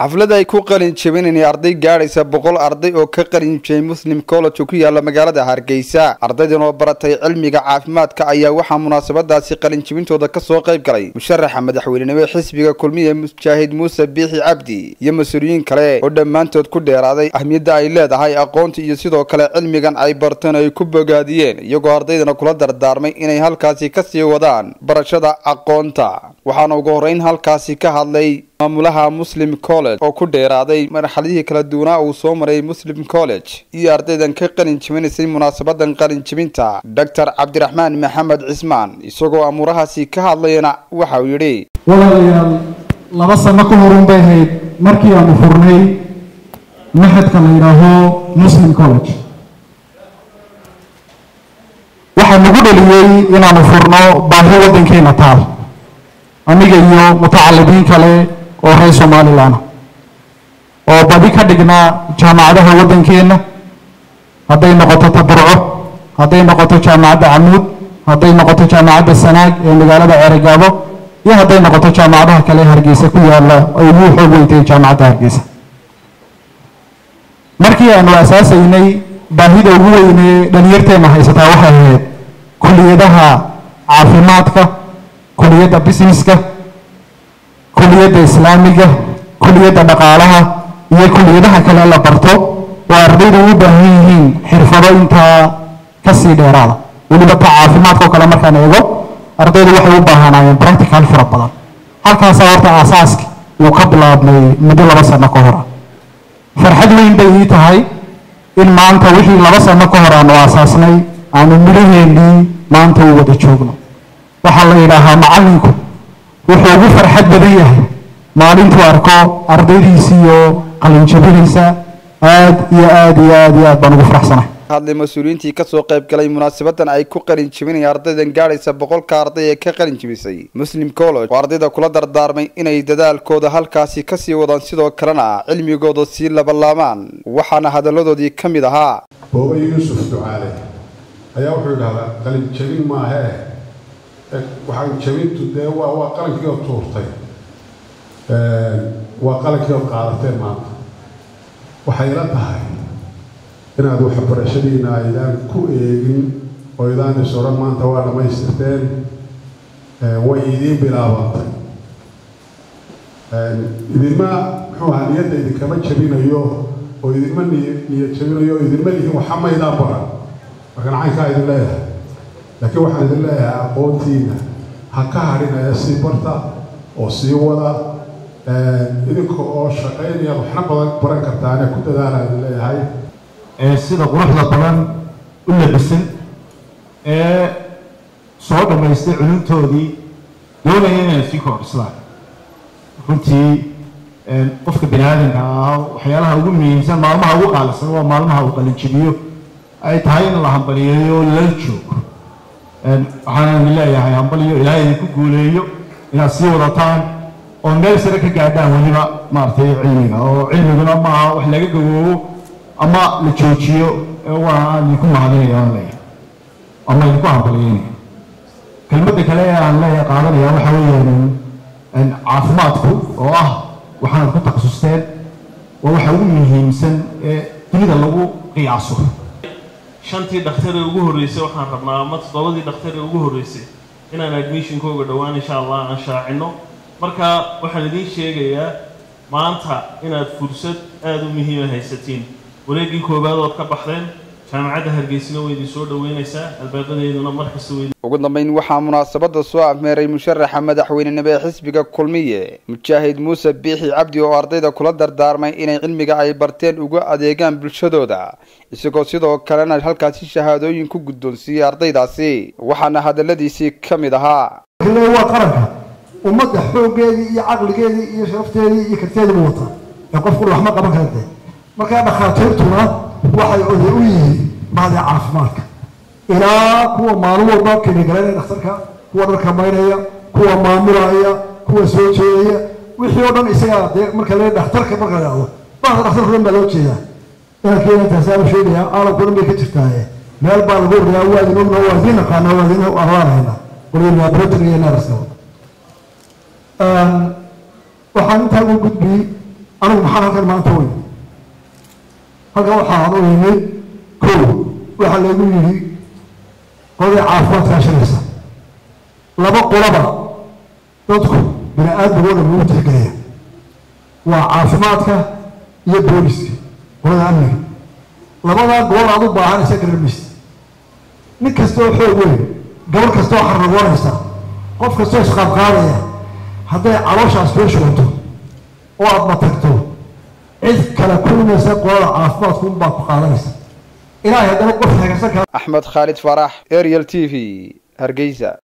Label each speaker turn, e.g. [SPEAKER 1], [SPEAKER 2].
[SPEAKER 1] xaflad ay ku qalin jebinayeen arday gaadhaysa boqol arday oo ka qalin jebiyey muslim college oo ku yaala magaalada hargeysa ardaydan oo baratay cilmiga caafimaadka ayaa waxaa munaasabadaasi qalinjebintooda kasoo qayb galay musharaxa madaxweynenimo xisbiga kulmiye mujaahid muuse biixi cabdi iyo mas-uuliyiin kale oo dhammaantood ku dheeraaday ahmiyadda ay leedahay aqoonta iyo sidoo kale cilmigan ay barteen ay ku bogaadiyeen iyagoo ardaydana kula dardaarmay inay halkaasi kasii wadaan barashada aqoonta waxaana ugu horreyn halkaasi ka hadlay maamulaha muslim college oo ku dheeraaday marxaladihii kala duwanaa uu soo maray muslim college iyo ardaydan ka qalin jebinaysay munaasabadan qalin jebinta doctor cabdiraxmaan maxamed cismaan isagoo amuurahaasi ka hadlayana waxa uu yidhi
[SPEAKER 2] walaalayaal laba sano ka horun bay ahayd markii aanu furnay maxadka la yidhaaho muslim college waxaa nagu dhaliyey inaanu furno baahi waddankeena taal aniga iyo mutacalimiin kale oo reer somalilan oo badi ka dhignaa jaamacadaha waddankeenna hadday noqoto taburco hadday noqoto jaamacadda camuud hadday noqoto jaamacadda sanaag ee magaalada ceerigaabo iyo hadday noqoto jaamacadaha kale hargeysa ku yaalla ay ugu xoog weyntay jaamacadda hargeysa markii aanu asaasaynay baahida ugu weynee dhalinyarteenna haysataa waxay ahayd kuliyadaha caafimaadka kuliyadda businesska kuliyadda islaamiga kuliyadda dhaqaalaha iyo kuliyadaha kale la barto oo ardaydu u baahan yihiin xirfado intaa kasii dheeraada weliba ta caafimaadka oo kale markaan eego ardaydu waxay u baahanaayeen practical fara badan halkaasaa horta aasaaski uu ka bilaabmay muddo laba sano ka hor ah farxad weyn bay ii tahay in maanta wixii laba sano ka hor aanu aasaasnay aanu midhaheennii maanta u wada joogno waxaa la yidhaahaa macallinku wuxuu ugu farxad badan yahay maalintuu arko ardaydiisiiyo qalinjabinaysa aad iyo aad iyo aad iyo aad baan ugu faraxsanahay
[SPEAKER 1] hadlay mas-uuliyiintii kasoo qayb galay munaasabadan ay ku qalin jebinaya ardaydan gaadhaysa boqolka arday ee ka qalin jebisay muslim college oo ardayda kula dardaarmay inay dadaalkooda halkaasi kasii wadaan sidoo kalena cilmigooda sii labalaamaan waxaana hadalladoodii ka mid ahaa
[SPEAKER 3] booba yuusuf ducaale ayaa wuxuu idhahdaa qalin jebin maahee waxaan jebintu dee waa waa qalankii oo tuurtay waa qalankii oo qaadateen maanta waxay ila tahay inaad waxbarashadiina aydaan ku eegin oo idaan is odhan maanta waa dhammaystirteen way idiin bilaabantay idinma muxuu ahaa niyadda idinkama jebinayo oo idinma niy niyad jebinayo oo idinma lihin waxa maydaan baran markaan caynkaa idin leeyahay laakiin waxaan idin leeyahay aqoontiina ha ka hadhinaya sii barta oo sii wada idinka oo shaqaynaya waxna badan baran kartaane ku dadaalaan idin leeyahay
[SPEAKER 2] ee sida quruxda badan u labisan ee soo dhammaystay culuntoodii doonaya inay sii kordhislaan runtii qofka bani aadamka ah waxyaalaha ugu muhiimsan maalmaha ugu qaalisan waa maalmaha uu qalinjibiyo ay tahay in la hambaliyeeyo lala joogo waxaana idin leeyahay hambaliyo ilaahay idinku guuleeyo inaad sii wadataan oo meel sare ka gaadhaan weliba maaragtay cilmiga oo cilmiguna maaha wax laga gawoobo ama la joojiyo waa idinku mahadinaya aan leeyahay ama idinku hambaliyeynaya kelmadda kale ee aan leeyahay qaadanaya waxa weeyaan caafimaadku oo ah waxaanad ku takhasusteen waa waxa ugu muhiimsan ee dunida lagu qiyaaso
[SPEAKER 4] shantii dhakhtar ee ugu horreysay waxaan rabnaa ama toddobadii dhakhtar ee ugu horreysay inaan admissionkooga dhowaan insha allah aan shaacino marka waxaan idiin sheegayaa maanta inaad fursad aada u muhiima haysatiin wareeggii koowaad ood ka baxdeen jaamacadda hargeysina way idin soo dhaweynaysaa albaabadeeduna markasta way
[SPEAKER 1] ugu dambeyn waxaa munaasabada soo afmeeray musharaxa madaxweynenimo ee xisbiga kulmiye mujaahid muuse biixi cabdi oo ardayda kula dardaarmay inay cilmiga ay barteen uga adeegaan bulshadooda isagoo sidoo kalena halkaasi shahaadooyin ku guddoonsiiyey ardaydaasi waxaana hadaladiisii ka mid ahaa
[SPEAKER 5] waa qaranka ummadda xooggeedii iyo caqligeedii iyo sharafteedii iyo karteediibu wata ee qofku waxma qaban karade markaa dhakhaatiirtuna waxay oday u yihiin mahadee caafimaadka ilaa kuwa maalin walba kinigalanaya dhakhtarka kuwa dharka maynaya kuwa maamulaya kuwa soo jeedaya wixii oo dhan isagaa dee marka le dhakhtarka marka la dhahdo bahda dhakhtarka dhan baa loo jeedaa inankeena intaasaa u sheegaya caalamku dhan bay ka jirtaaye meel baa lagu ordayaa waa idin ogna waa idin naqaana waa idin abaanayna waliba laboratory iyo nurska waxaan intaa ugu gudbiyey anigu maxaan halkan maanta u yimi halkan waxaan u yimi kow waxaa lagu yidhi qoladii caafimaadkaa shiraysa laba qolaba dadku bini aadamigoo dhan lagu tixgelaya waa caafimaadka iyo booliska qolada amniga labadaa gobol aad u baahanaysa gararmaysa nin kastoo xoog weyn gabar kastoo xarragoonaysa qof kastoo isqaadqaadaya hadday calooshaas kuu shubanto oo aada matagto cid kale kulmaysa qolada caafimaadku unbaa ku qaadanaysa ilaahay haddana qof hagagsan kara
[SPEAKER 1] axmed khaalid farax ariel t v hargeysa